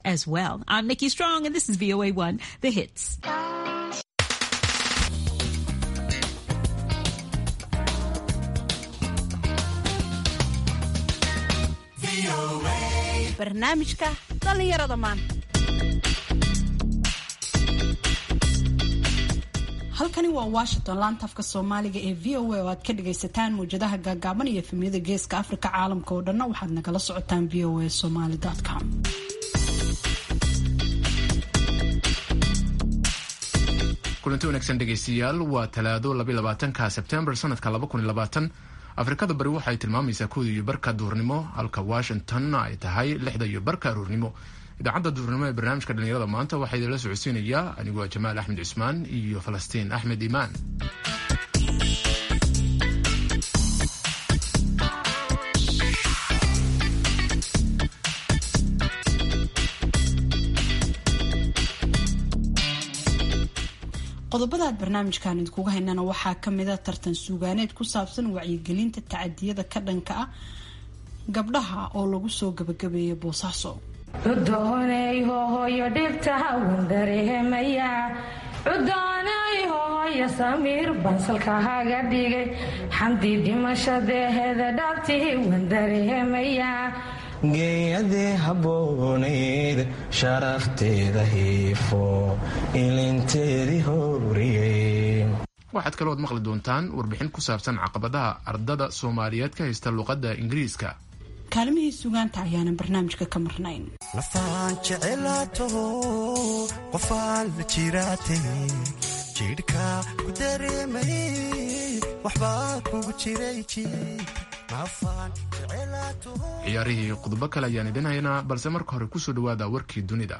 as well. I'm Nikki Strong, and this is VOA1, The Hits. barnaamijka dhallinyarada maanta halkani waa washington laantafka soomaaliga ee v o a oo aad ka dhagaysataan mawjadaha gaagaaban iyo efemyada geeska afrika caalamka oo dhanna waxaad nagala socotaan v o a somaly com kulanti wanaagsan dhegaystayaal waa talaado labaatanka sebtembar sanadka afrikada bari waxay tilmaamaysaa kooda iyo barka duurnimo halka washington ay tahay lixda iyo barka aruurnimo idaacadda duurnimo ee barnaamijka dhallinyarada maanta waxaa idinla socodsiinayaa aniguo jamaal axmed cusmaan iyo falastiin axmed imaan qodobada aad barnaamijkan idinkuga haynana waxaa kamida tartan suugaaneed ku saabsan wacyigelinta tacadiyada ka dhanka ah gabdhaha oo lagu soo gabagabeeyay boosaaso cudoonay hohoyo dhibta wan dareemaya cudoonay hohoyo samiir bansalka haga dhigay xamdi dhimashadeeheda dhabtii wan dareemaya geeyadii habboonayd sharafteeda hiifo ilinteedii howriyey waxaad kalooad maqli doontaan warbixin ku saabsan caqabadaha ardada soomaaliyeed ka haysta luqadda ingiriiska kaalimihii sugaanta ayaanan barnaamijka ka marnayn nafaan jecelaataho qofaan la jiraatay jidhka ku dareemay waxbaa kugu jiray ciyaarihii qodobo kale ayaan idin haynaa balse marka hore kusoo dhawaada warkii dunida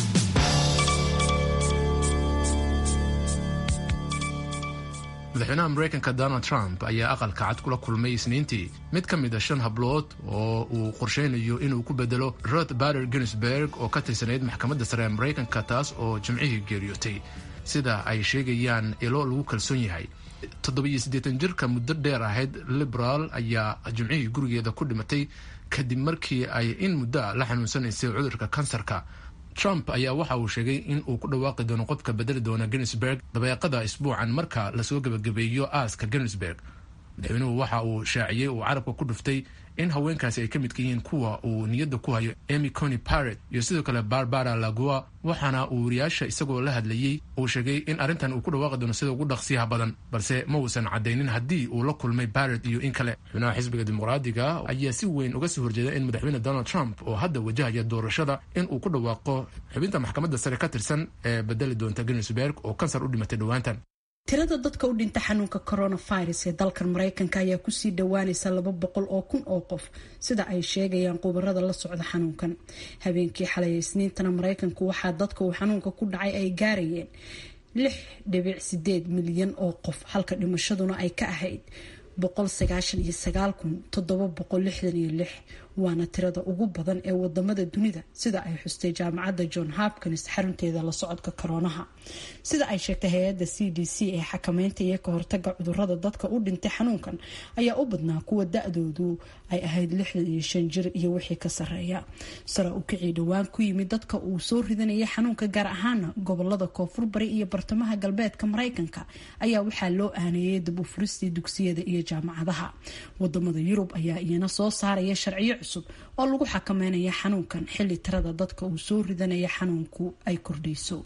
madaxweynaha mareykanka donald trump ayaa aqalka cad kula kulmay isniintii mid ka mid a shan hablood oo uu qorsheynayo inuu ku bedelo rod bader ginsberg oo ka tirsanayd maxkamadda sare ee mareykanka taas oo jimcihii geeriyootay sida ay sheegayaan ilo lagu kalsoon yahay toddobiyo siddeetan jirka muddo dheer ahayd liberaal ayaa jimcihii gurigeeda ku dhimatay kadib markii ay in muddo la xanuunsanaysay cudurka kansarka trump ayaa waxa uu sheegay in uu ku dhawaaqi doono qofka bedeli doona ginsberg dabeeqada isbuucan marka lasoo gebagabeeyo aaska ginsberg madaxweynuhu waxa uu shaaciyey uu carabka ku dhuftay in haweenkaasi ay ka midka yihiin kuwa uu niyadda ku hayo emy cony paret iyo sidoo kale barbara lagua waxaana uu wariyaasha isagoo la hadlayey uu sheegay in arrintan uu ku dhawaaqi doono sida ugu dhaqsiyaha badan balse ma uusan caddaynin haddii uu la kulmay baret iyo in kale xubnaha xisbiga dimuqraadiga ayaa si weyn uga soo horjeeda in madaxweyne donald trump oo hadda wajahaya doorashada in uu ku dhawaaqo xubinta maxkamadda sare ka tirsan ee bedeli doonta ginsberg oo kansar u dhimatay dhowaantan tirada dadka u dhinta xanuunka coronavirus ee dalkan mareykanka ayaa kusii dhowaanaysa laba boqol oo kun oo qof sida ay sheegayaan khubarada la socda xanuunkan habeenkii xalay isniintana mareykanku waxaa dadka uu xanuunka ku dhacay ay gaarayeen lix dhibic sideed milyan oo qof halka dhimashaduna ay ka ahayd boqol sagaashan iyo sagaal kun toddoba boqol lixdan iyo lix waana tirada ugu badan ee wadamada dunida sida ay xustay jaamacadda john hopkins xarunteeda la socodka koroonaha sida ay sheegtay hay-adda c d c ee xakameynta iyo ka hortaga cudurada dadka u dhintay xanuunkan ayaa u badnaa kuwa da-doodu ay ahayd lixdan iyo shan jir iyo wixii ka sareeya sara u kicii dhowaan ku yimid dadka uu soo ridanaya xanuunka gaar ahaana gobolada koonfur bari iyo bartamaha galbeedka mareykanka ayaa waxaa loo aaneeyay dib u furistii dugsiyada iyo jaamacadaha wadamada yurub ayaa iyana soo saaraya sharciyo cusub oo lagu xakameynaya xanuunkan xilli tirada dadka uu soo ridanaya xanuunku ay kordhayso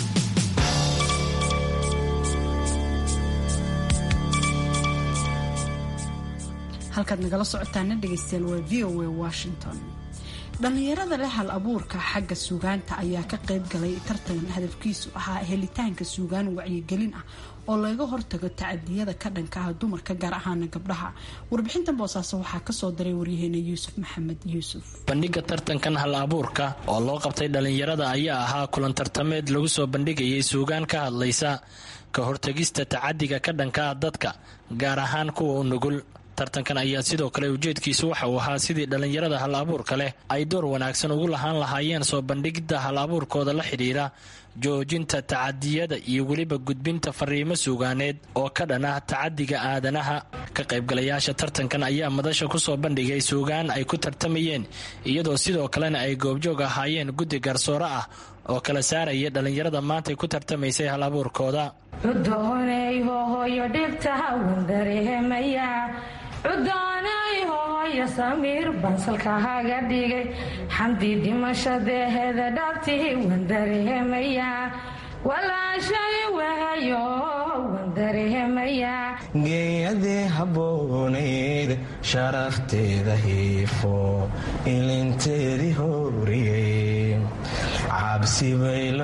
halkaad nagala socotaana dhegeystayaal waa v o a washington dhallinyarada leh hal abuurka xagga suugaanta ayaa ka qayb galay tartan hadafkiisu ahaa helitaanka suugaan wacyigelin ah oo laga hortago tacadiyada ka dhanka ah dumarka gaar ahaana gabdhaha warbixintan boosaaso waxaa kasoo diray waryaheena yuusuf maxamed yuusuf bandhiga tartankan hal abuurka oo loo qabtay dhallinyarada ayaa ahaa kulan tartameed lagu soo bandhigayay suugaan ka hadlaysa ka hortagista tacadiga ka dhanka ah dadka gaar ahaan kuwa u nugul tartankan ayaa sidoo kale ujeedkiisu waxa uu ahaa sidii dhallinyarada hal abuurka leh ay door wanaagsan ugu lahaan lahaayeen soo bandhigidda hal abuurkooda la xidhiira joojinta tacadiyada iyo weliba gudbinta fariimo suugaaneed oo ka dhan ah tacadiga aadanaha ka qaybgalayaasha tartankan ayaa madasha kusoo bandhigay suugaan ay ku tartamayeen iyadoo sidoo kalena ay goobjoog ahaayeen guddi garsoore ah oo kala saaraya dhallinyarada maantay ku tartamaysay hal abuurkooda cudoonay hohoyo dhibta wandarehemaya cudoonay hohoyo samiir bansalka haga dhigay xamdi dhimashadeeheda dhabtihi wandarehemaya walaashay wahayo wandarehemaya geeyadii habboonayd sharafteeda hiifo ilinteedii horiyey cabsi bay la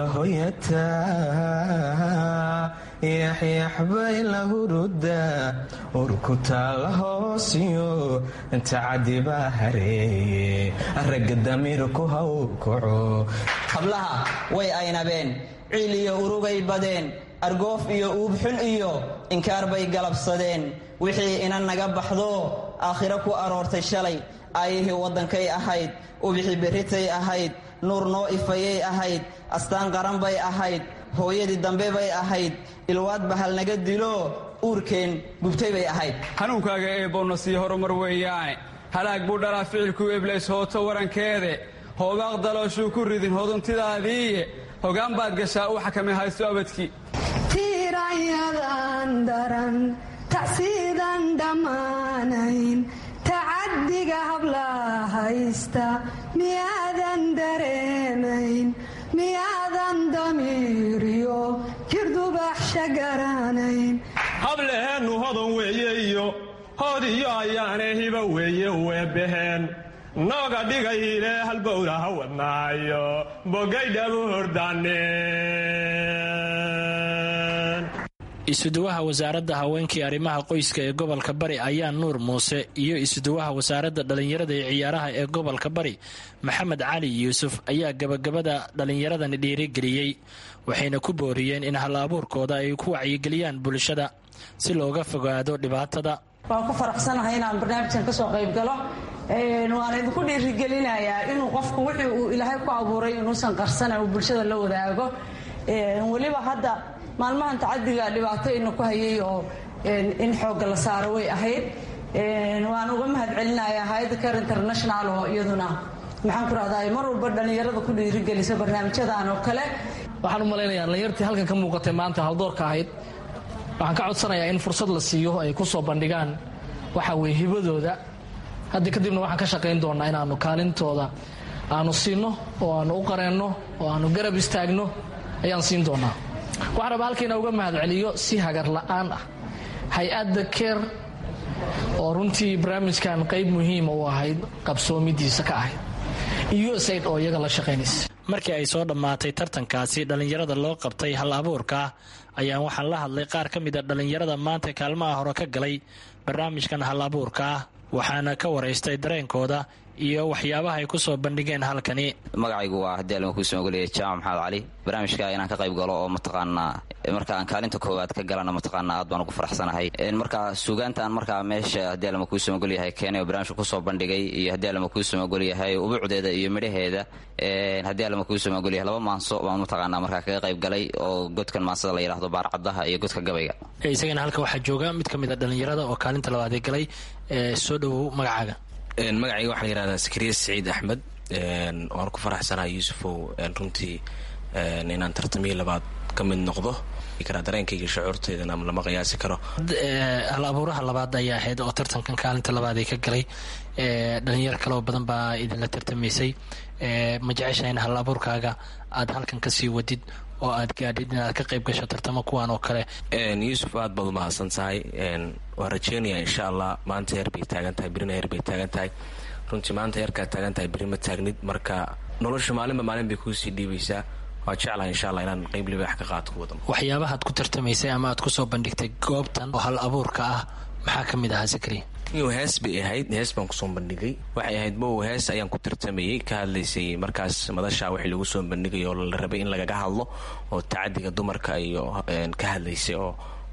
hoyataa yaxyax bay la hurudaa urkutaa la hoosiyo tacadi baa hareeye ragga damiirku haw kaco hablaha way aynabeen ciil iyo urugay badeen argoof iyo uubxun iyo inkaar bay galabsadeen wixii ina naga baxdo aakhiro ku aroortay shalay aayihii waddankay ahayd ubixi berritay ahayd nuur noo ifayay ahayd astaan qaran bay ahayd hooyadii dambe bay ahayd ilwaad bahal naga dilo uurkeen gubtay bay ahayd hanuunkaaga eebboonna sii horumar weeyaane halaag buu dhalaa ficilku eblays hooto warankeede hoogaaq dalooshuu ku ridin hoduntidaadiiye hogaan baad gashaa u xakami haysto abadkii tiirayadan daran tacsiidan dhammaanayn tacaddiga hablaa haysta miyaadan dareemayn miyaadan damiiriyo jirdubaxsha garanayn hableheennu hodan weeye iyo hoodiyo ayaane hiba weeye weebaheen nooga dhigayle halbowla ha wadnaayo bogaydhabu hordaaneen isuduwaha wasaaradda haweenkii arrimaha qoyska ee gobolka bari ayaa nuur muuse iyo isuduwaha wasaaradda dhallinyarada ee ciyaaraha ee gobolka bari maxamed cali yuusuf ayaa gabagabada dhallinyaradani dhiirigeliyey waxayna ku booriyeen in hal abuurkooda ay ku wacyigeliyaan bulshada si looga fogaado dhibaatada waan ku faraxsanahay inaan barnaamijkan ka soo qayb galo waan idinku dhiirigelinayaa inuu qofku wixii uu ilaahay ku abuuray inuusan qarsana uu bulshada la wadaago weliba hadda maalmahan tacadiga dhibaato ina ku hayay oo in xoogga la saaro way ahayd waan uga mahad celinayaa hay-adda car international oo iyaduna maxaan ku rahdaa mar walba dhallinyarada ku dhiirigelisa barnaamijyadan oo kale waxaan u malaynayaa dhallinyartii halkan ka muuqatay maanta haldoorka ahayd waxaan ka codsanayaa in fursad la siiyo ay ku soo bandhigaan waxa weye hibadooda haddi kadibna waxaan ka shaqayn doonnaa inaannu kaalintooda aanu siinno oo aanu u qareenno oo aanu garab istaagno ayaan siin doonnaa waxaan rabaa halkayna uga mahad celiyo si hagar la'aan ah hay-adda keer oo runtii barnaamijkan qayb muhiima u ahayd qabsoomidiisa ka ahayd iyo usaid oo iyaga la shaqaynaysa markii ay soo dhammaatay tartankaasi dhallinyarada loo qabtay hal abuurka ayaan waxaan la hadlay qaar ka mida dhallinyarada maanta kaalmaha hore ka galay barnaamijkan hal abuurka ah waxaana ka waraystay dareenkooda iyo waxyaabaha ay ku soo bandhigeen halkani magacaygu waa haddii alma kuusoo ogoliyay jaamac maxamed cali barnaamijka inaan ka qayb galo oo mataqaanaa marka aan kaalinta koowaad ka galana mataqaanaa aad baan ugu faraxsanahay marka suugaantaan markaa meesha haddii alma kuusoo ogolyahay keenay oo barnaamijka kusoo bandhigay iyo haddii alma kuusoo ogolyahay ubuucdeeda iyo midhaheeda haddii alma kuusoo ogolyahay laba maanso baan mataqaanaa markaa kaga qayb galay oo godkan maansada la yidhaahdo baarcadaha iyo godka gabayga isagana halka waxaa jooga mid ka mid a dhallinyarada oo kaalinta labaadee galay soo dhowow magacaaga magacayga waxaa la yihahdaa sakariya saciid axmed waan ku faraxsanahay yuusufow runtii inaan tartamii labaad ka mid noqdo dareenkayga shacuurteedana lama qiyaasi karo hal abuuraha labaad ayaa ahayd oo tartankan kaalinta labaad ay ka galay dhalinyaro kaleo badan baa idinla tartamaysay ma jecesha in hal abuurkaaga aad halkan kasii wadid oo aad gaadhid inaad ka qayb gasho tartamo kuwan oo kale yuusuf aad baad umahadsan tahay waan rajeynayaa insha allah maanta heer bay taagan tahay berina heer bay taagan tahay runtii maanta heerkaad taagan tahay beri ma taagnid marka nolosha maalinba maalin bay kuusii dhiibaysaa waa jeclahay insha allah inaan qayb libaax ka qaadko wadan waxyaabahaad ku tartamaysay ama aad kusoo bandhigtay goobtan oo hal abuurka ah maxaa ka mid ahaa sakri iyo hees bay ahayd hees baan kusoo bandhigay waxay ahayd mow hees ayaan ku tartamayay ka hadlaysay markaas madasha wixii lagu soo bandhigay oo la rabay in lagaga hadlo oo tacadiga dumarka iyo ka hadlaysay oo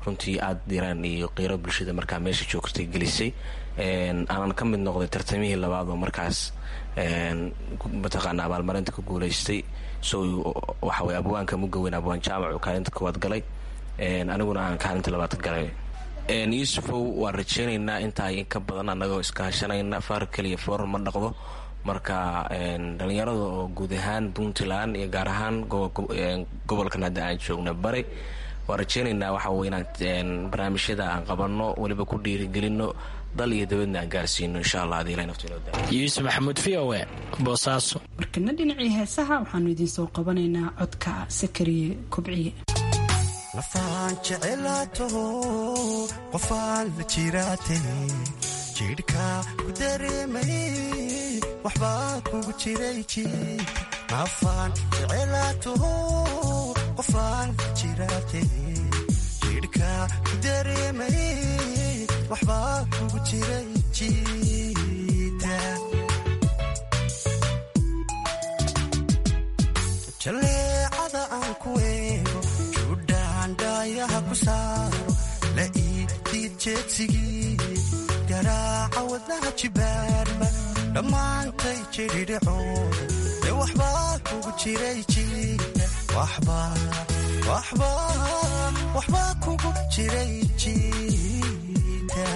runtii aada diraan iyo qiiro bulshada markaa meesha joogtay gelisay aanan ka mid noqday tartamihii labaad oo markaas mataqaana abaalmarinta ku guulaystay so waxawey abwaanka muga weyn abwaan jaamac kaalinta koowaad galay aniguna aan kaalinta labaad galay yuusufow waan rajeynaynaa intaa in ka badan annagoo iskaashanayna faar keliya foor ma dhaqdo marka dhalinyarada oo guud ahaan puntland iyo gaar ahaan gobolkan hadda aan joogna bari waan rajeynaynaa waxa wey inaan barnaamijyada aan qabanno weliba ku dhiirigelino dal iyo dabadna aan gaarsiino insha allah hadii ilahay nafta inoo daa yuusuf maxamuud v o e boosaaso markana dhinacii heesaha waxaanu idiin soo qabanaynaa codka sakariye kobciye lafaan jecelaato qofaan la jiraate jidhka ku dareemay waxbaa kugu jiray jiid nafaan jecelaato qofaan la jiraate jidhka ku dareemay waxbaa kugu jiray jiida jaleecada aan ku eego judhaandhaayaha ku saaro la iidiid jeedsigii garaaca wadnaha jibaarba dhammaantay jidhidhicooda ee waxbaa kugu jiray jiida waxbaa kugu jiray jiida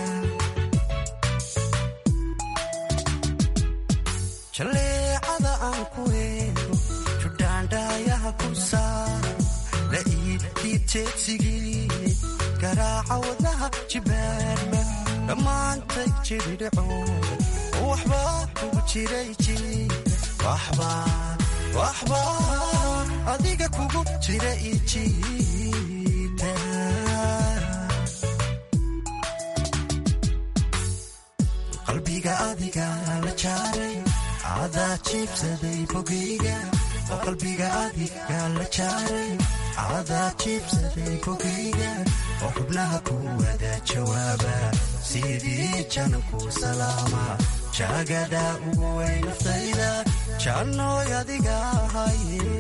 jaleecada aan ku eego judhaandhaayaha ku saaro la iidiid jeedsigii garaaca wadnaha jibaarba dhammaantay jidhidhicooda oo waxbaa kugu jiray jiida waxbaa adiga kugu jira ijiida qalbiga adiga la jaaray adaa jiibsaday bogayga oo qalbiga adiga la jaaray adaa jiibsaday bogayga oo xubnaha ku wada jawaaba sidii jananku salaama jaagada ugu weyn naftayda jannooy adiga ahaye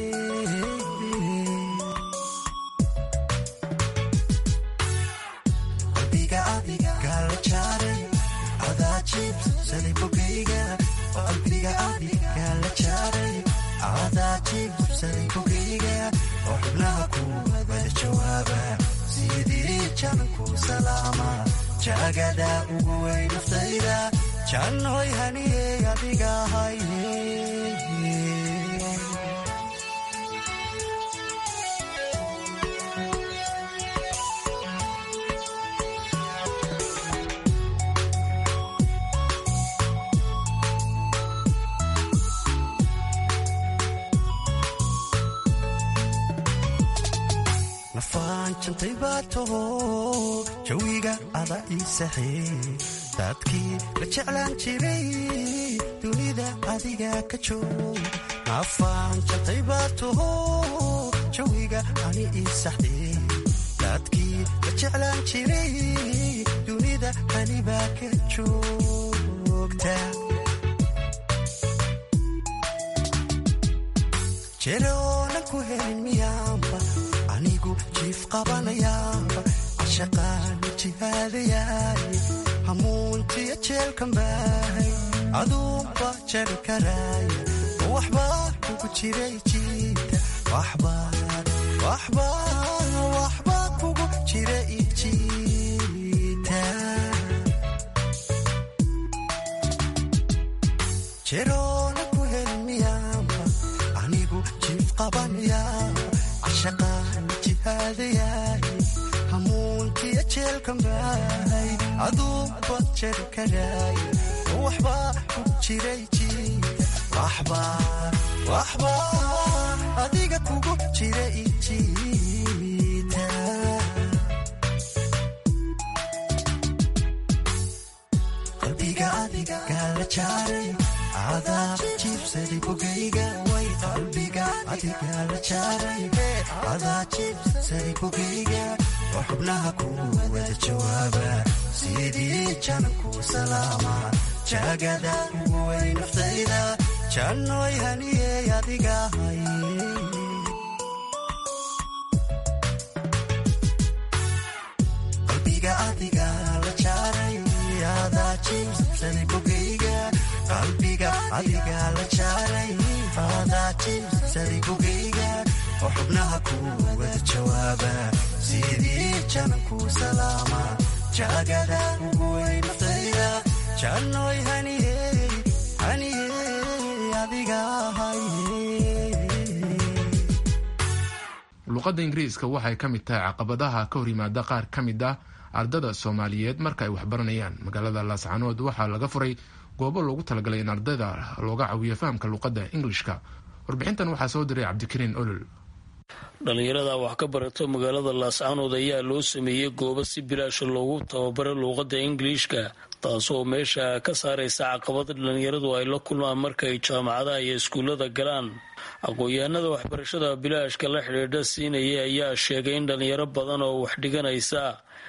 qalbiga adiga la jaaray adaa jiibsaday bogayga oo qalbiga adiga la jaaray adaa jiibsaday bogayga oo xubnaha ku wada jawaaba sidii jananku salaama jaagada ugu weyn naftayda jannooy haniyey adiga ahaye nafaan jantay baa taho jawiga ada ii saxee dadkii la jeclaan jiray dunida adiga ka joog nafaan jantay baa taho jawiga ani ii saxdee dadkii la jeclaan jiray dunida anibaa ka joogta jeroona ku helin miyaanba anigu jiif qabanayaaba cashaqaani jihaadayaay hamuuntiya jeelkan baahay aduunba jari karaaya oo waxbaa kugu jiray jiida waxbaa kugu jira ijiida jeroona ku helin miyaanba anigu jiif qabanayaaba cashaqaani jihaadayaay hamuuntiya jeelkan baahay aduunba jari karaaya oo waxbaa kugu jiray jiida waxbaa adiga kugu jira ijiida qalbiga adiga la jaaray adaa jiibsaday bogayga way qalbiga adiga la jaaray adaa jiibsaday bogayga oo xubnaha ku wada jawaaba sidii jananku salaama jaagada ugu weyn naftayda jannooy haniyey adiga ahaye jiibsaday bogayga qalbiga adiga la jaaray adaa jiibsaday bogayga oo xubnaha ku wada jawaaba sidii jananku salaama jaagada ugu weyn naftayda jannoy haniyey haniyey adiga luuqadda ingiriiska waxay ka mid tahay caqabadaha ka hor yimaada qaar ka mid ah ardada soomaaliyeed marka ay waxbaranayaan magaalada laascanood waxaa laga furay goobo loogu talagalay in ardayda looga caawiyo fahamka luuqadda ingilishka warbixintan waxaa soo diray cabdikariin olol dhallinyarada wax ka barata magaalada laascanood ayaa loo sameeyey goobo si bilaasha loogu tababaro luuqadda ingiliishka taasoo meesha ka saaraysa caqabada dhallinyaradu ay la kulmaan markaay jaamacadaha iyo iskuullada galaan aqoon-yahanada waxbarashada bilaashka la xidhiidha siinaya ayaa sheegay in dhallinyaro badan oo wax dhiganaysa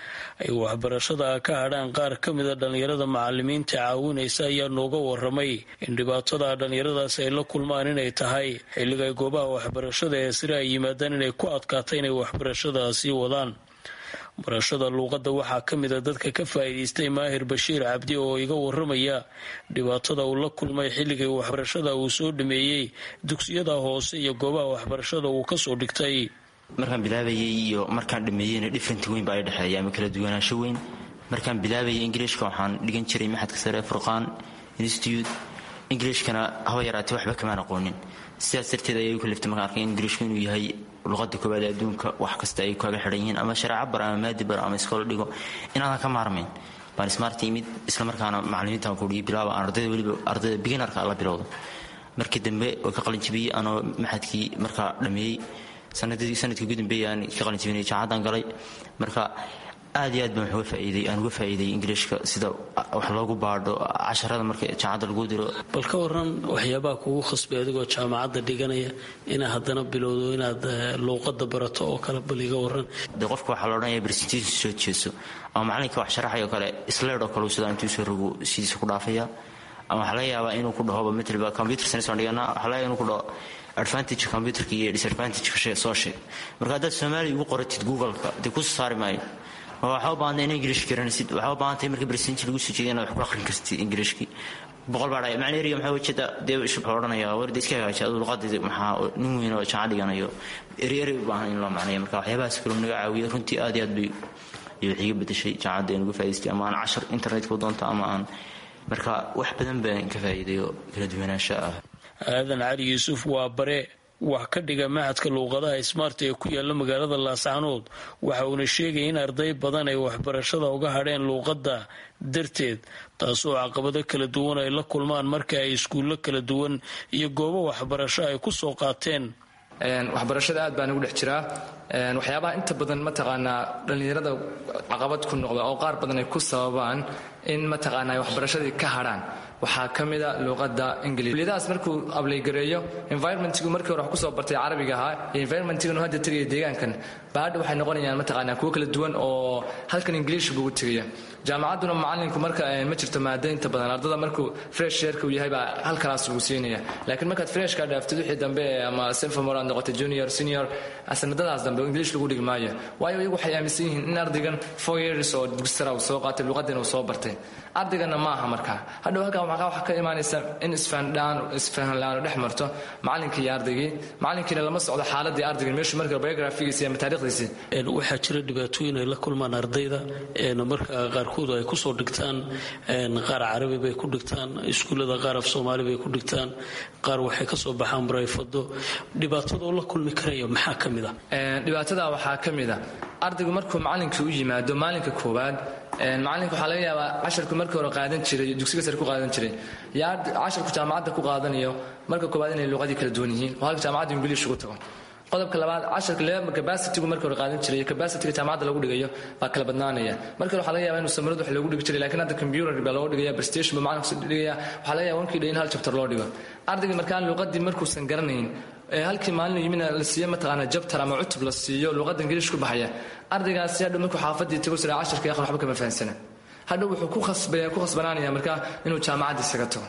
ay waxbarashada ka hadhaan qaar ka mida dhallinyarada macalimiinta caawinaysa ayaa nooga waramay in dhibaatada dhallinyaradaas ay la kulmaan inay tahay xilliga ay goobaha waxbarashada ee sire ay yimaadaan inay ku adkaato inay waxbarashada sii wadaan barashada luuqadda waxaa ka mida dadka ka faa'iidaystay maahir bashiir cabdi oo iga waramaya dhibaatada uu la kulmay xilligii waxbarashada uu soo dhameeyey dugsiyada hoose iyo goobaha waxbarashada uu kasoo dhigtay markaan bilaabayay iyo markaan dhameeyeyna different weyn baa i dhexeeya ama kala duwanaansho weyn markaan bilaabayay ingiliishka waxaan dhigan jiray maxadka sare furqaan institute ingiliishkana haba yaraatee waxba kamaan aqoonin sidaas darteed ayay u kaliftay markaan arkay ingiliishku inuu yahay luqada koowaad ee adduunka wax kasta ay kaaga xidhan yihiin ama shareeco bar ama maadi bar ama iskoolo dhigo inaadan ka maarmayn baan ismaarta imid islamarkaana macalimiintan kudhigi bilaaba aan ardayda weliba ardayda beginarka la bilowdo markii dambe oo ka qalinjibiyey anoo maxadkii markaa dhameeyey sanadkii ugu dambeeyey aan ka qalinjibinay jaamacadan galay marka aad iyo aad baan uga faaiiday aan uga faa'iiday ingiliishka sida wax loogu baadho casharada marka jaamacadda lagu diro bal ka waran waxyaabaha kugu khasbay adigoo jaamacadda dhiganaya inaad haddana bilowdo inaad luuqadda barato oo kale bal iga waran de qofka waxaa la odhanaya presentation soo jeeso ama macalinka wax sharaxayo kale sled oo kale uu sidaa intuu soo rogo sidiisa ku dhaafaya ama waxaa laga yaabaa inuu ku dhahoba matlba computer science aan dhiganaa waxaa laga yaaba inuu ku dhaho advantage computerka iyo disadvantage soo sheeg marka haddaad soomaaliya ugu qoratid google-ka dee kusoo saari maayo waxaa u baahantay in ingilish garanaysid waxaa u baahantay marka presentation lagu soo jeediya inaad wax ku akhrin kartid ingiliishkii boqol baa dhaya macna eriga maxaa ujeeda dee wuxuu odhanaya warda iska hagaaji aduu luqadeeda maxaa nin weyn oo jaca dhiganayo eri eri u baahan in loo macneeyo marka waxyaabahaas kaloo naga caawiya runtii aad iyo aad bay iyo wax iga bedeshay jaamacadda aan uga faa'idaystay ama aan cashar internetka u doonto ama aan marka wax badan baan ka faa'iiday oo kala duwanaansha ah aadan cali yuusuf waa bare wax ka dhiga maxadka luuqadaha smart ee ku yaala magaalada laascanood waxa uuna sheegaya in arday badan ay waxbarashada uga hadheen luuqadda darteed taasoo caqabado kala duwan ay la kulmaan marka ay iskuullo kala duwan iyo goobo waxbarasho ay ku soo qaateen waxbarashada aad baan ugu dhex jiraa waxyaabaha inta badan mataqaanaa dhallinyarada caqabad ku noqda oo qaar badan ay ku sababaan in mataqaanaa ay waxbarashadii ka hadhaan waxaa ka mida luuqada ingiliis kuliyadahaas markuu ableygareeyo environmentigu markii hore wax kusoo bartay carabiga ahaa iyo environmentiganu hadda tegaya deegaankan baa hadha waxay noqonayaan mataqaanaa kuwo kala duwan oo halkan ingiliish bugu tegaya jaamacadduna macalinku marka ma jirto maada inta badan ardada markuu fresh yeerka uu yahay baa hal kalaas lagu siinaya laakiin markaad freshka dhaaftid wixii dambe ama senfamor aad noqotay junior senior sanadadaas dambe ingiliish lagu dhigi maayo waayo iyagu waxay aaminsan yihiin in ardaygan four years oo dugsara uu soo qaatay luuqadina uu soo bartay ardaygana ma aha markaa hadhow halkan waxaa ka imaanaysa in isfahanlaanu dhex marto macalinka iyo ardaygii macalinkiina lama socdo xaaladii ardaygan meeshu marka biografigiisa ama taarikhdiisi waxaa jira dhibaatooyin ay la kulmaan ardayda marka qaarkood ay kusoo dhigtaan qaar carabi bay ku dhigtaan iskuullada qaar af soomaali bay ku dhigtaan qaar waxay kasoo baxaan barayfado dhibaatadoo la kulmi karaya maxaa ka mid a dhibaatada waxaa ka mid a ardaygu markuu macalinkii u yimaado maalinka koowaad macalinka waxaa laga yaabaa casharku markii hore qaadan jiray dugsiga sare ku qaadan jiray yaa casharku jaamacadda ku qaadanayo marka koowaad inay luuqadii kala duwan yihiin oo halka jaamacadda ingiliish ugu tago qodobka labaad casharka level capacity-gu markii hore qaadan jiray iyo capacity-ga jaamacadda lagu dhigayo baa kala badnaanaya markii hore waxaa laga yaabaa inuu samaradu wax loogu dhigi jiray laakiin hadda computer baa looga dhigaya prestation baa macalinka dhigaya waxaa laga yaabaa wankii dha in hal chapter loo dhigo ardayga markaan luuqadii markuusan garanayn ee halkii maalin yimina la siiyo mataqaana jabtar ama cutub la siiyo luuqadda ingiliish ku baxaya ardaygaasi hadhow markuu xaafadii tago sira casharka yaqan waxba kama fahansana hadhow wuxuu ku khasbanaanaya markaa inuu jaamacadda isaga tago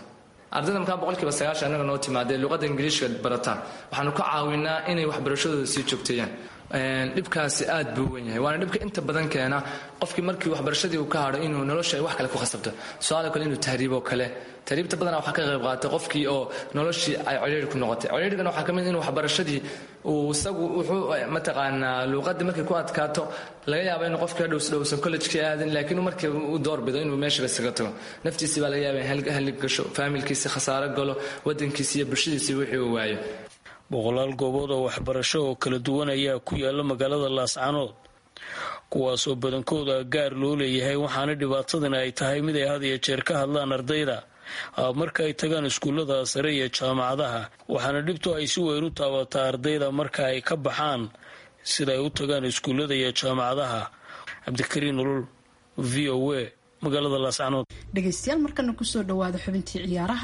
ardayda markaa boqolkiiba sagaashan annaga noo timaadee luqadda ingiliishka barataan waxaanu ka caawinaa inay waxbarashadooda sii joogteeyaan dhibkaasi aad buu u wen yahay waana dhibka inta badan keena qofkii markii waxbarashadii uu ka hadho inuu nolosha ay wax kale ku khasabto su-aalo kale inuu tahriiboo kale tahriibta badanaa waxaa ka qayb qaatay qofkii oo noloshii ay codheeri ku noqotay codheerigana waxaa ka mid inuu waxbarashadii uu isagu wuxuu mataqaanaa luuqadii markay ku adkaato laga yaaba inuu qofkii hadhows dhowsan collejkii aadin laakiin markii u doorbido inuu meeshaba isaga tago naftiisii baa laga yaaba in hallig gasho faamilkiisi khasaaro galo wadankiisi iyo bulshadiisii wixii uu waayo boqolaal goobood oo waxbarasho oo kala duwan ayaa ku yaala magaalada laascanood kuwaasoo badankooda gaar loo leeyahay waxaana dhibaatadani ay tahay mid ay had iyo jeer ka hadlaan ardayda marka ay tagaan iskuullada sare iyo jaamacadaha waxaana dhibtu ay si weyn u taabataa ardayda marka ay ka baxaan sida ay u tagaan iskuullada iyo jaamacadaha cabdikariin ulul v o a magaalada laascanood dhegaystayaal markana kusoo dhawaada xubintii ciyaaraha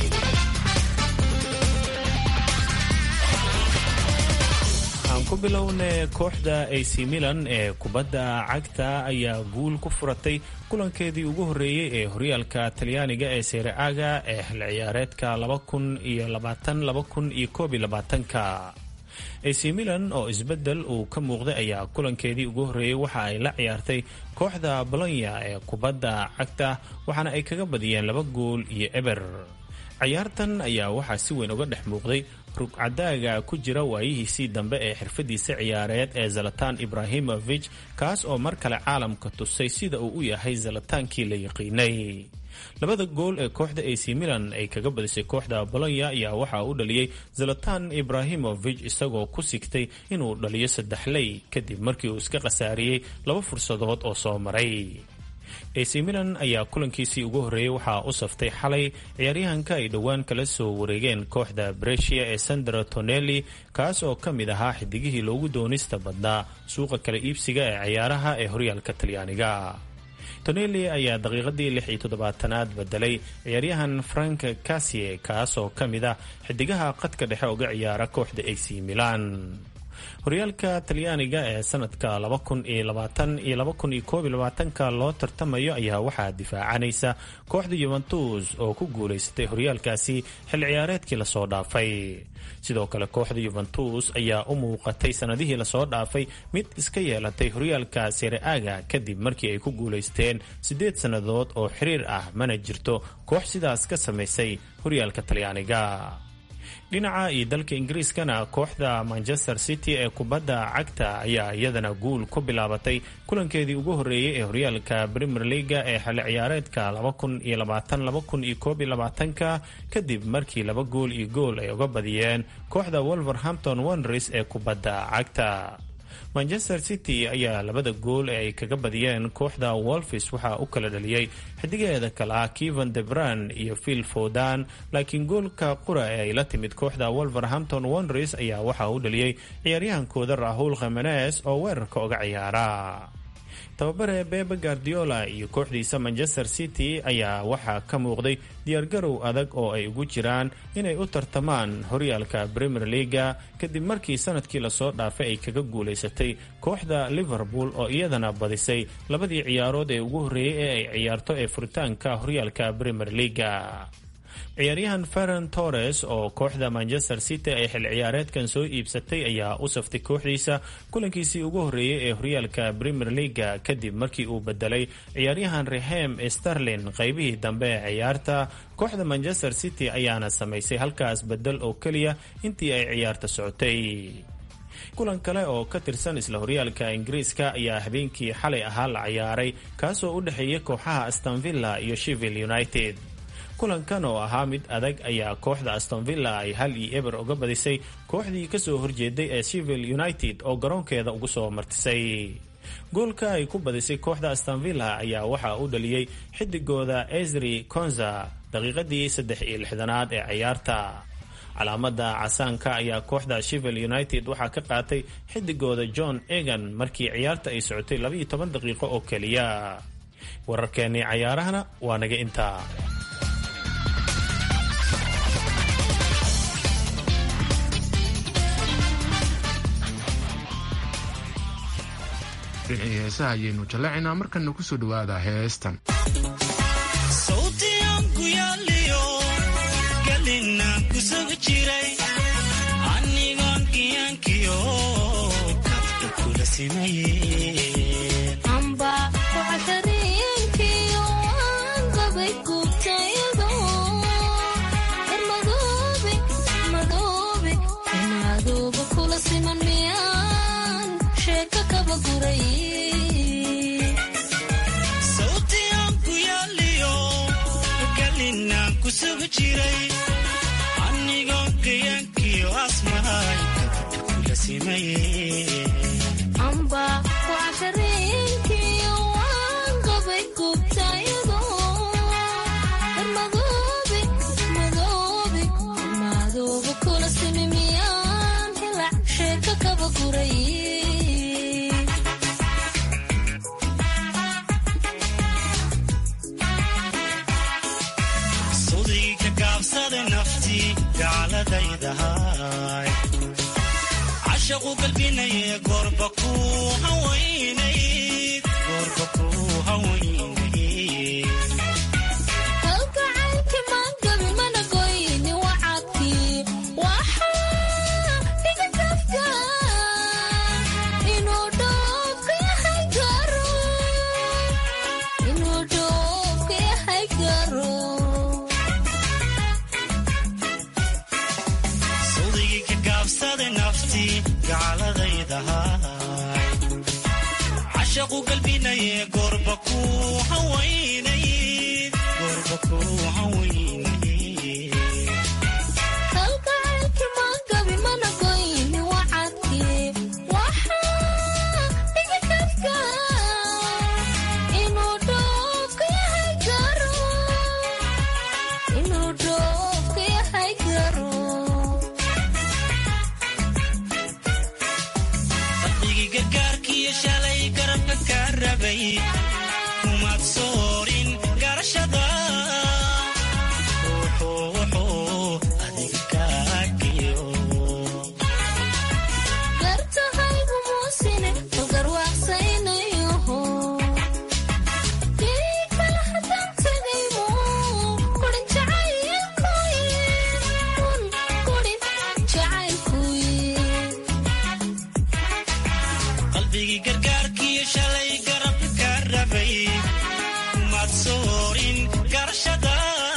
ku bilowne kooxda ac milan ee kubadda cagta ayaa guul ku furatay kulankeedii ugu horreeyey ee horyaalka talyaaniga ee seere-aga ee xil ciyaareedka ka ac milan oo isbedel uu ka muuqday ayaa kulankeedii ugu horreeyey waxa ay la ciyaartay kooxda bolonya ee kubadda cagta waxaana ay kaga badiyeen laba gool iyo eber ciyaartan ayaa waxaa si weyn uga dhex muuqday rugcadaaga ku jira waayihiisii dambe ee xirfadiisa ciyaareed ee zalatan ibrahimovich kaas oo mar kale caalamka tusay sida uu u yahay zalataankii la yaqiinay labada gool ee kooxda ac milan ay kaga badisay kooxda bolonya ayaa waxaa u dhaliyey zalatan ibrahimovich isagoo ku sigtay inuu dhaliyo saddexley kadib markii uu iska khasaariyey laba fursadood oo soo maray ac milan ayaa kulankiisii ugu horreeyey waxaa u saftay xalay ciyaaryahanka ay dhowaan kala soo wareegeen kooxda bresia ee sandra tonelli kaas oo ka mid ahaa xidigihii loogu doonista badnaa suuqa kala iibsiga ee ciyaaraha ee horyaalka talyaaniga tonelli ayaa daqiiqadii lix iyo toddobaatanaad bedelay ciyaaryahan frank casie kaas oo ka mid ah xidigaha qadka dhexe uga ciyaara kooxda ac milan horyaalka talyaaniga ee sanadka ka loo tartamayo ayaa waxaa difaacanaysa kooxda yuventus oo ku guulaysatay horyaalkaasi xil ciyaareedkii lasoo dhaafay sidoo kale kooxda yuventus ayaa u muuqatay sanadihii lasoo dhaafay mid iska yeelatay horyaalka seere-aga kadib markii ay ku guulaysteen siddeed sannadood oo xiriir ah mana jirto koox sidaas ka samaysay horyaalka talyaaniga dhinaca iyo dalka ingiriiskana kooxda manchester city ee kubadda cagta ayaa iyadana guul ku bilaabatay kulankeedii ugu horreeyey ee horyaalka premier leaga ee xilli ciyaareedka ka kadib markii laba gool iyo gool ay uga badiyeen kooxda wolverhampton wonders ee kubadda cagta manchester city ayaa labada gool ee ay kaga badiyeen kooxda wolfis waxaa u kala dhaliyey xidigaheeda kale ah kevan debran iyo phil fodan laakiin goolka qura ee ay la timid kooxda wolverhampton wonders ayaa waxaa u dhaliyey ciyaaryahankooda rahul khemenes oo weerarka uga ciyaara tababare bebe guardiola iyo kooxdiisa manchester city ayaa waxaa ka muuqday diyaargarow adag oo ay ugu jiraan inay u tartamaan horyaalka premier leaga kadib markii sanadkii lasoo dhaafay ay kaga guulaysatay kooxda liverpool oo iyadana badisay labadii ciyaarood ee ugu horreeyey ee ay ciyaarto ee furitaanka horyaalka premier leaga ciyaaryahan ferran torres oo kooxda manchester city ay xil ciyaareedkan soo iibsatay ayaa u saftay kooxdiisa kulankiisii ugu horreeyey ee horyaalka premier leaga kadib markii uu bedelay ciyaaryahan rehem sterlin qaybihii dambe ee ciyaarta kooxda manchester city ayaana samaysay halkaas bedel oo keliya intii ay ciyaarta socotay kulan kale oo ka tirsan isla horyaalka ingiriiska ayaa habeenkii xalay ahaa la ciyaaray kaasoo u dhexeeya kooxaha astonvilla iyo shevil united kulankan oo ahaa mid adag ayaa kooxda astonvilla ay hal iyo eber uga badisay kooxdii kasoo horjeeday ee shevil united oo garoonkeeda ugu soo martisay goolka ay ku badisay kooxda astonvilla ayaa waxaa u dhaliyey xidigooda esri konza daqiiqadii saddex iyo lixdanaad ee ciyaarta calaamada casaanka ayaa kooxda shevil united waxaa ka qaatay xidigooda john egan markii ciyaarta ay socotay labaiyo toban daqiiqo oo keliya wararkeennii cayaarahana waa naga intaa dhinacii heesaha ayaynu jallacinaa markana kusoo dhawaada heestan jiray anigoon giyaankiyo kabta kula simaye amba waxdareenkiyo aan qabay gubtayado madoobe madoobe madooba kula siman miyaan sheeka kaba guray sawtiaan ku yaaliyo galinaan ku sugi jiray anigoon giyaankiyo asmahay kabta kula simaye amba waxdareenkiyo aan qabay gubtayado madoobe madoobe madooba kula simi miyaan hilac sheeka kaba guray sudii ka gaabsada naftii gaaladaydahay cashaqu galbinaye goorba ku hawaynayd goorba ku hawaynayd halgacaylki maangabi mana goyni wacadkii waxaa dhiga kafka inuu dhoofka yahay garo inuu dhoofka yahay garo sudigii ka gaabsada naftii gaaladaydahay cashaqu galbinaye goorba ku hawaynayd goorba ku hawaynayd halgacaylki maangabi mana goyni wacadkii waxaa dhiga kafka inuu dhoofka yahay garo inuu dhoofka yahay garo fadhigii gargaarkiiyo shalay garabka ka rabay kumaad soorin garashada wuxuu wuxuu adiga kaagiyo gartahaygu muusine ugarwaaqsaynayoho kii kala haddaan tegaymo kurin jacaylkuye kun kurin jacaylkuye qalbigii gargaarkiiyo shalay garabka ka rabay kumaad soorin garashada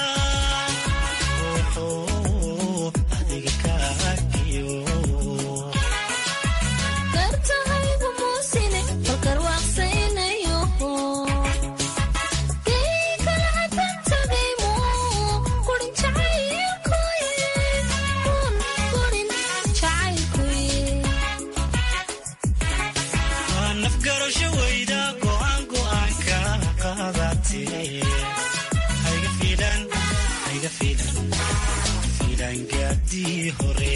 wuxuu adiga kaagiyo gartahaygu muusine ugarwaaqsaynayoho kii kala haddaan tegaymo kurin jacaylkuye kun kurin jacaylkuye waa nafgarasho weyda go'aan go'aanka qaadatee hayga fiilan hayga fiilan fiilan gaadii hore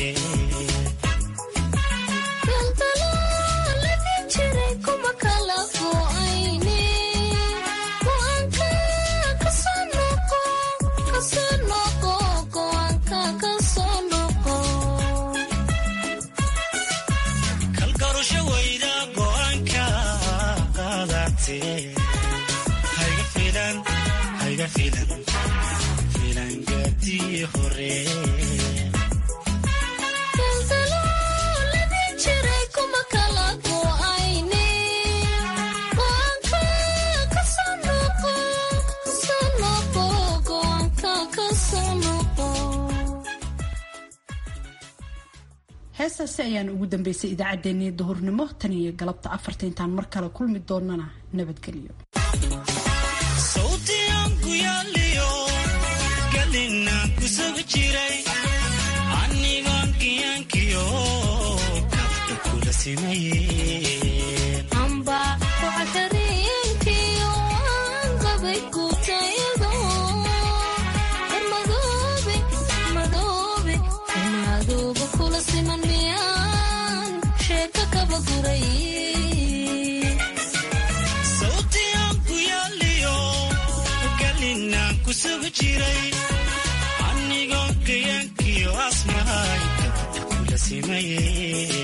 daldalaaladi jiray kuma kala go'ayne go'aanka kasoo noqo kasoo noqo go'aanka kasoo noqo kalgarasho weyda go'aanka qaadatee hayga fiilan hayga fiilan fiilan gaadii hore daldalaaladi jiray kuma kala go'ayne go'aanka kasoo noqo kasoo noqo go'aanka kasoo noqo heestaasi ayaan ugu dambeysay idaacaddeenii duhurnimo tan iyo galabta afarta intaan mar kale kulmi doonana nabadgelyo sawtiaan ku yaaliyo galinaan ku sugi jiray anigoon giyaankiyo kabta kula simaye amba waxdareenkiyo aan qabay gubtayado madoobe madoobe madooba kula siman miyaan sheeka kaba guray sawtiaan ku yaaliyo galinaan ku sugi jiray anigoon giyaankiyo asmahay kabta kula simaye